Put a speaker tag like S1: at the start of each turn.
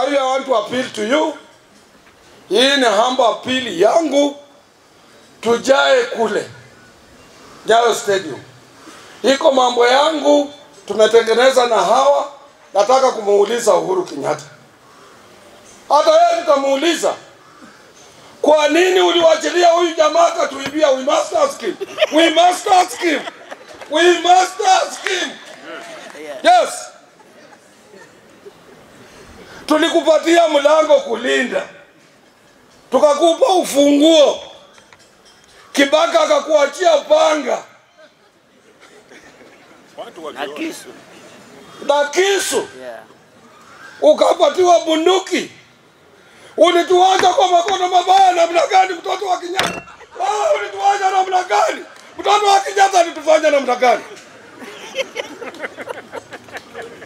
S1: Kwa hiyo I want to appeal to you, hii ni humble appeal yangu, tujae kule Nyayo Stadium. Iko mambo yangu tumetengeneza na hawa, nataka kumuuliza Uhuru Kenyatta. Hata yeye tutamuuliza kwa nini uliwachilia huyu jamaa akatuibia? We must ask him. We must ask him. We must ask him. Yes. Tulikupatia mlango kulinda, tukakupa ufunguo, Kibaka akakuachia panga
S2: na kisu
S1: na kisu,
S2: yeah.
S1: ukapatiwa bunduki. Ulituacha kwa makono mabaya namna gani, mtoto wa Kenyatta? Ah, ulituacha namna gani? Mtoto wa Kenyatta alitufanya namna gani?